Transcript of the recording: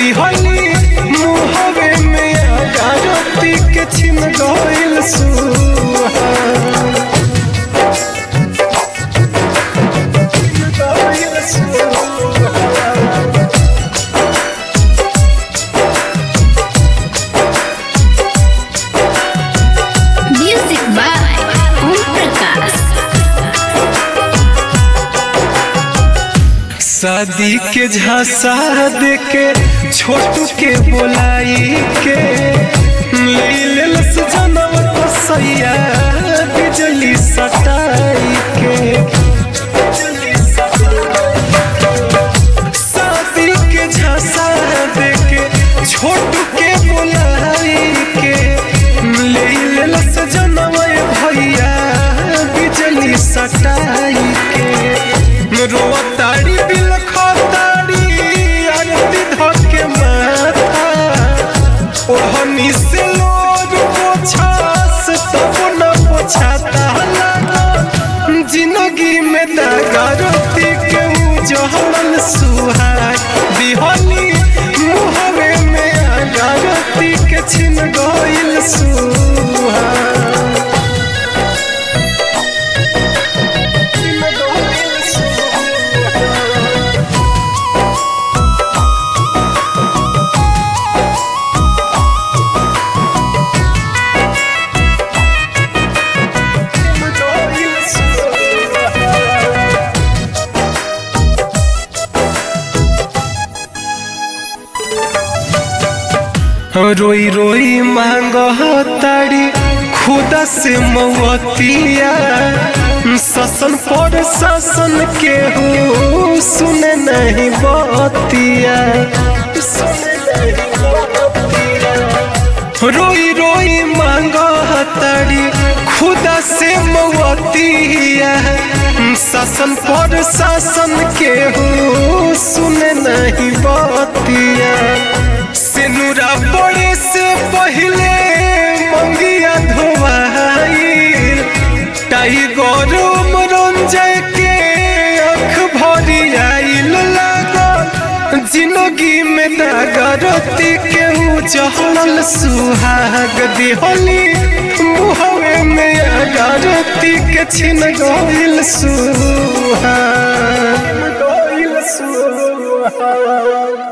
दिहली मुहवे में आगारती के छिन गइल सुहाग गइल सुहाग Music by Om Prakash. शादी के झांसा देके छोटू के बोलाई के ले लेलस जनम सैया बिजली सटाई के शादी के झांसा देके छोटू के बोलाई के ले लेलस जनम भैया बिजली सटाई के रोताड़ी बिल खताड़ी आरती धके माथा ओहनी से लोग पोछास तब न पोछाता लगा जिंदगी में दागरती के उजहल सुहाग दिहनी मुहवे में आगारती के छिन गइल सुहाग छिन गइल सुहाग रोई रोई मांग ताड़ी खुदा से मवतिया ससन पर ससन के हो सुने नहीं बतिया सुने नहीं बतिया रोई रोई मांग ताड़ी खुदा से मवतिया शासन पर शासन के हो सुने नहीं बतिया सिनुरा पड़े से पहले मंगिया धोवाई टाइगर मनोरंजय के अख भरी आइल लागल जिंदगी में दागरती के उजहल सुहाग दिहली मुहवे में अगारती के छिन गइल सुहाग गइल सुहाग